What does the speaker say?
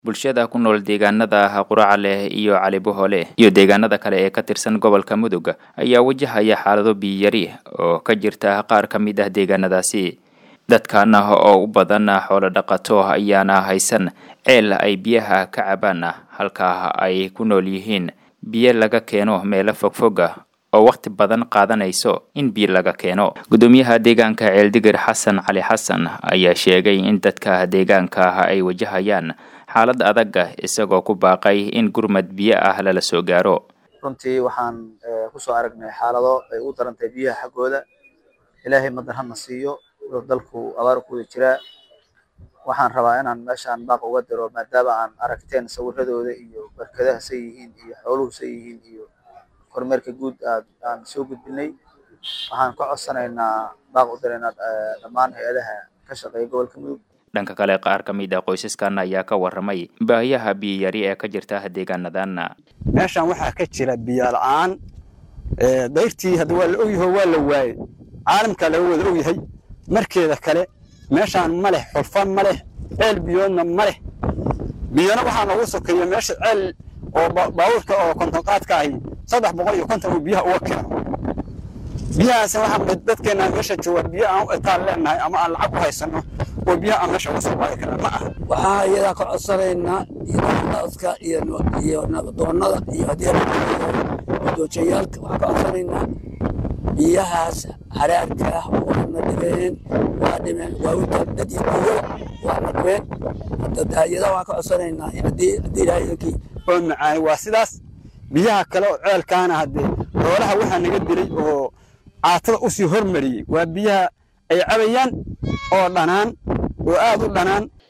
bulshada ku nool deegaanada quraca leh iyo calibohole iyo deegaanada kale ee ka tirsan gobolka mudug ayaa wajahaya xaalado biyiyari oo ka jirta qaar ka mid ah deegaanadaasi dadkan oo u badan xoolo dhaqato ayaana haysan ceel ay biyaha ka cabaan halka ay ku nool yihiin biyo laga keeno meelo fogfoga oo wakhti badan qaadanayso in biyo laga keeno gudoomiyaha deegaanka ceeldigir xasan cali xasan ayaa sheegay in dadka deegaanka ay wajahayaan xaalad adag isagoo ku baaqay in gurmad biyo ah lala soo gaaro runtii waxaan kusoo aragnay xaalado ay u darantahay biyaha xaggooda ilaahay madan hadna siiyo dalku abaar ku wada jiraa waxaan rabaa inaan meeshaan baaq uga diro maadaama aan aragteen sawiradooda iyo barkadaha say yihiin iyo xooluhu say yihiin iyo kormeerka guud aan soo gudbinay waxaan ka codsanaynaa baaq u diraynaa dhammaan hay-adaha ka shaqeeya gobolka mudug dhanka kale qaar ka mid ah qoysaskan ayaa ka waramay baahiyaha biyiyari ee ka jirta deegaanadan meeshaan waxaa ka jira biyo la-aan dayrtii hadda waa la ogyaho waa la waayey caalamkaa laga wada ogyahay markeeda kale meeshaan ma leh xulfan ma leh ceel biyoodna ma leh biyona waxaa noogu sokeeya meesha ceel oo baabuurka oo kontonqaadka ahi saddex boqol iyo konton uu biyaha uga keeno biyahaas waxaa dadkeena meesha jooga biyo aan u etaan leenahay ama aan lacag u haysano oo biyaha aan meesha uga soo qaadi karna ma aha waxaa iyadaa ka codsanaynaa iyoaska iyo iyo nabadoonada iyo haddii doojayaalka waxaan ka codsanaynaa biyahaas haraarka ah waana dhibeen waa dhimeen waa u dad iyo dunyada waa dhibeen iyada waxaan ka codsanaynaa haddii haddii ilaahaykii oo macaani waa sidaas biyaha kale oo ceelkaana haddee xoolaha waxaa naga dilay oo caatada usii hormariyey waa biyaha ay cabayaan oo dhanaan oo aad u dhanaan